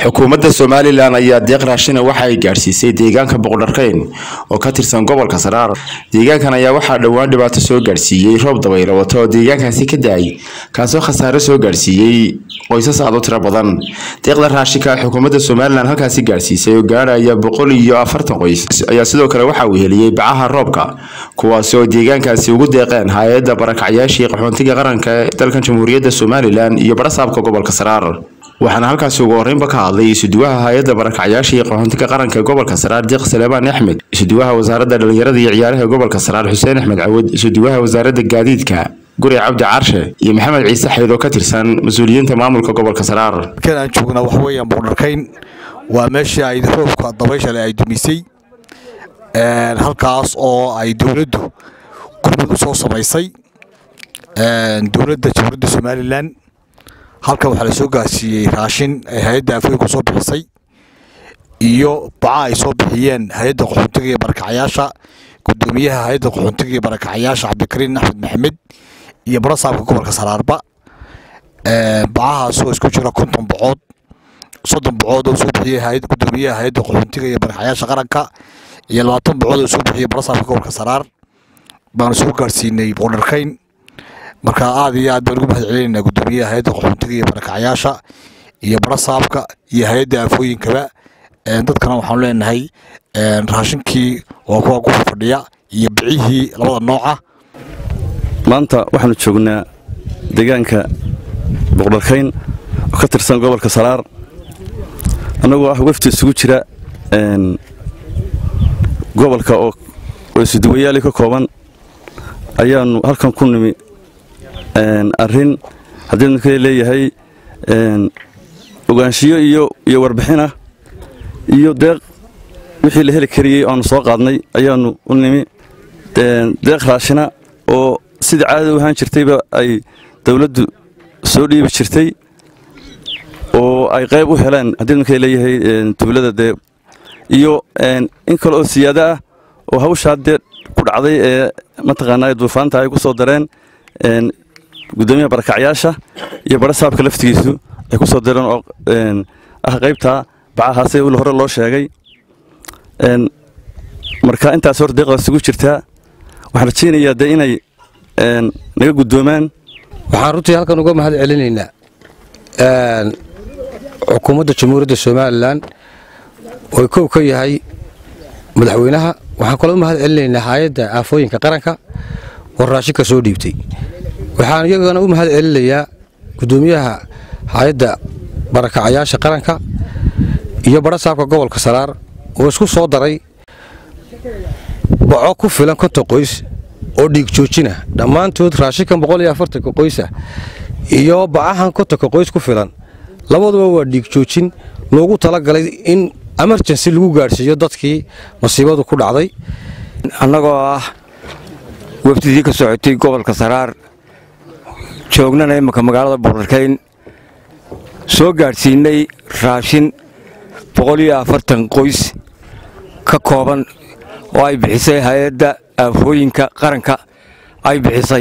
xukuumadda somalilan ayaa deeq raashina waxa ay gaadhsiisay deegaanka boqdharkeyn oo ka tirsan gobolka saraar deegaankan ayaa waxaa dhowaan dhibaato soo gaadhsiiyey roob dabaylo wata oo deegaankaasi ka da-ay kaasoo khasaare soo gaadhsiiyey qoysas aad u tiro badan deeqda raashinka ay xukuumadda somalilan halkaasi gaadhsiisay oo gaadhaya boqol iyo afartan qoys ayaa sidoo kale waxa uu heliyey bacaha roobka kuwaasi oo deegaankaasi ugu deeqeen hay-adda barakacyaashii qaxoontiga qaranka ee dalkan jamhuuriyadda somalilan iyo barasaabka gobolka saraar waxaana halkaasi ugu horreynba ka hadlay isuduwaha hay-adda barakacyaashii qaxoontiga qaranka gobolka saraar deeq saleebaan axmed isuduwaha wasaaradda dhalinyarada iyo ciyaaraha gobolka saraar xuseen axmed cawad isuduwaha wasaaradda gaadiidka guri cabdi carshe iyo maxamed ciise xayd oo ka tirsan mas-uuliyiinta maamulka gobolka saraar halkan aan joognaa waxa weeyaan boqdharkayn waa meeshii ay roobka dabayshale ay dumisay halkaas oo ay dowladdu gurmud u soo samaysay dowladda jamhuuriyadda somalilan halkan waxaa la soo gaarsiiyey raashin ay hay-adda afooyinku soo bixisay iyo baca ay soo bixiyeen hay-adda qaxoontiga iyo barakacyaasha gudoomiyaha hay-adda qaxoontiga iyo barakacyaasha cabdikariin axmed maxamed iyo barasaabka gobolka saraarba bacahaasoo isku jira konton bocood soddon bocood oo soo bixiyey gudoomiyaha hay-adda qaxoontiga iyo barakacyaasha qaranka iyo labaatan bocood oo soo bixiyey barasaabka gobolka saraar baanu soo gaarsiinay boqdharkayn marka aad iyo aad baan ugu mahad celinaynaa gudoomiyaha hay-adda qaxoontiga iyo barakacyaasha iyo barasaabka iyo hay-adda aafooyinkaba dadkana waxaanu leenahay raashinkii waa kuwa ku fadhiya iyo bicihii labada nooca maanta waxaanu joognaa deegaanka boqdharkayn oo ka tirsan gobolka saraar annagoo ah wafdi isugu jira gobolka oo isuduwayaali ka kooban ayaanu halkan ku nimi arrin haddii midka leeyahay ogaanshiyo iyo iyo warbixin ah iyo deeq wixii la heli kariyey aanu soo qaadnay ayaanu u nimi deeq raashina oo sidii caadada u ahaan jirtayba ay dowladdu soo dhiibi jirtay oo ay qayb u heleen haddii midka leeyahay tuulada dee iyo in kale oo siyaado ah oo hawshaa dee ku dhacday ee mataqaanaa duufaanta ay ku soo dareen gudoomiyaha barakacyaasha iyo barasaabka laftigiisu ay ku soo direen oo ah qaybtaa bacahaase hore loo sheegay marka intaas hor deeqdaas ugu jirtaa waxaan rajaynayaa dee inay naga guddoomaan waxaan runtii halkan uga mahad celinaynaa xukuumadda jamhuuriyadda somalilan oo kow ka yahay madaxweynaha waxaan kaloo u mahad celinaynaa hay-adda aafooyinka qaranka oo raashinka soo dhiibtay waxaan iyagana u mahad celinayaa gudoomiyaha hay-adda barakacyaasha qaranka iyo barasaabka gobolka saraar oo isku soo daray baco ku filan konton qoys oo dhiig joojina dhammaantood raashinkan boqol iyo afartanka qoysa iyo bacahan kontonka qoys ku filan labaduba waa dhiig joojin loogu talagalay in emerjensi lagu gaadhsiiyo dadkii masiibadu ku dhacday annagoo ah wafdidii ka socotay gobolka saraar joognana imminka magaalada boqdharkayn soo gaadhsiinay raashin boqol iyo afartan qoys ka kooban oo ay bixisay hay-adda aafooyinka qaranka ay bixisay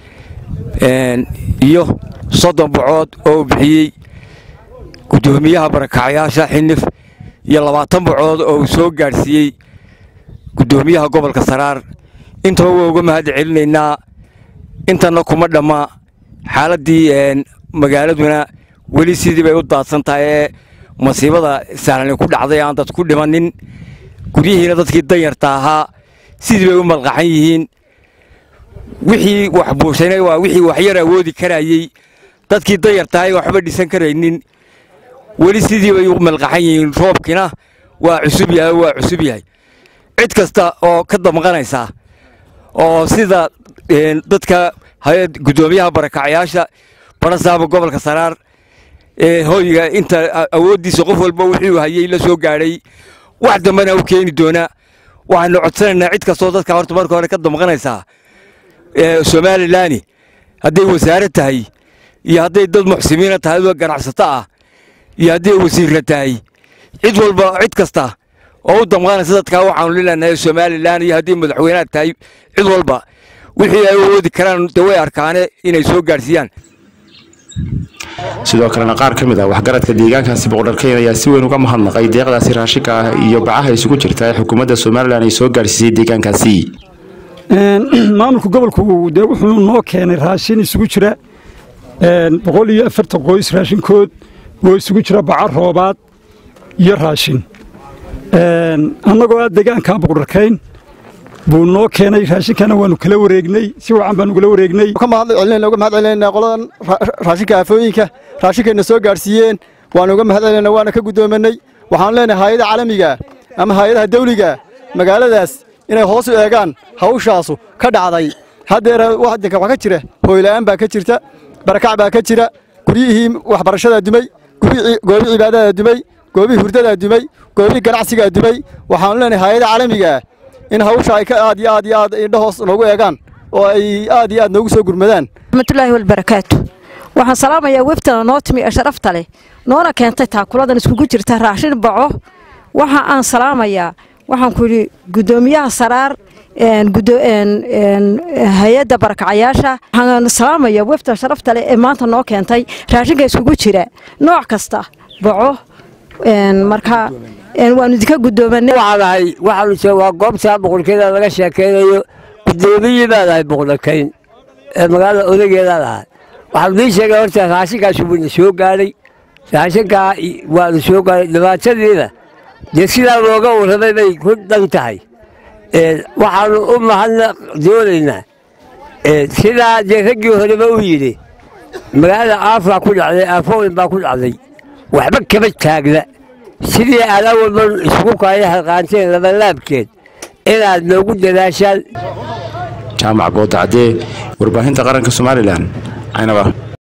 iyo soddon bocood oo bixiyey guddoomiyaha barakacyaasha xinif iyo labaatan bocood oo uu soo gaadhsiiyey guddoomiyaha gobolka saraar intaba waa uga mahad celinaynaa intanna kuma dhamma xaaladdii magaaladuna weli sidii bay u daadsan tahay ee masiibada sahlani ku dhacday aan dad ku dhimannin guryihiina dadkii danyarta ahaa sidii bay u malqaxan yihiin wixii wax buushayna waa wixii waxyar awoodi karayey dadkii danyartahay waxba dhisan karaynin weli sidii bay u malqaxan yihiin roobkina waa cusub yahay waa cusub yahay cid kasta oo ka damqanaysa oo sida dadka gudoomiyaha barakacyaasha barasaaba gobolka saraar ee hoyga inta awooddiisa qof walba wuxuu hayey la soo gaadhay wax dambena u keeni doona waxaanu codsanaynaa cid kastoo dadka horta marka hore ka damqanaysaa somalilan hadday wasaare tahay iyo hadday dad muxsimiina tahay oo ganacsato ah iyo hadday wasiirra tahay cid walba cid kasta oo u damqanaysa dadkaa waxaanu lilanahay somalilan iyo haddii madaxweynaha tahay cid walba wixii ay awoodi karaan de way arkaane inay soo gaadhsiiyaan sidoo kalena qaar ka mid ah waxgaradka deegaankaasi boqdharkeyn ayaa si weyn uga mahadnaqay deeqdaasi raashinka ah iyo bacaha isugu jirta ee xukuumadda somalilan ay soo gaarsiisay deegaankaasi maamulka gobolku dee wuxuu noo keenay raashin isugu jira boqol iyo afartan qoys raashinkood oo isugu jira baca roobaad iyo raashin annagoo ah deegaanka boqdharkayn buu noo keenay raashinkana waanu kala wareegnay si wacan baanu kala wareegnay uga mahad celinayna qoladan raashinka aafooyinka raashinkayna soo gaadhsiiyeen waanu uga mahad celinayna waana ka guddoomanay waxaanu leenahay hayadaha caalamiga ama hay-adaha dawliga magaaladaas inay hoos u eegaan hawshaasu ka dhacday haddeer wadanka waxaa ka jira hooyla'aan baa ka jirta barakac baa ka jira guryihii waxbarashadaa dumay goobihii cibaadadaa dumay goobihii hurdadaa dumay goobihii ganacsigaa dumay waxaanu leenahay hayadaha caalamiga in hawsha ay ka aad iyo aad iyo aad indho hoos noogu eegaan oo ay aad iyo aad noogu soo gurmadaan raxmatullaahi walbarakaatu waxaan salaamayaa webtana noo timi ee sharafta leh noona keentay taakuladan iskugu jirta raashin baco waxa aan salaamayaa waxaan ku yidhi guddoomiyaha saraar hay-adda barakacayaasha waxaan salaamayaa webta sharafta leh ee maanta noo keentay raashinka iskugu jira nooc kasta baco marka waanu idinka guddoomanay waxaan ahay waxaanu joogaa goobta boqorkeeda laga sheekeynayo guddoomiyii baan ahay boqorkayn ee magaalada odageedaan ahay waxaan idiin sheegay horta raashinkaas wuuna soo gaadhay raashinkaa waanu soo gaadhay dhibaatadiina dee sidaa looga warramay bay ku dhan tahay waxaanu u mahadna doonaynaa sidaa dee raggii horeba u yidhi magaalada aafaa ku dhacday aafooyin baa ku dhacday waxba kama taagna sidii adaa walba isugu kaaya halqaanteen labalaabkeed inaad noogu dadaashaan jaamac boodacadee warbaahinta qaranka somalilan caynaba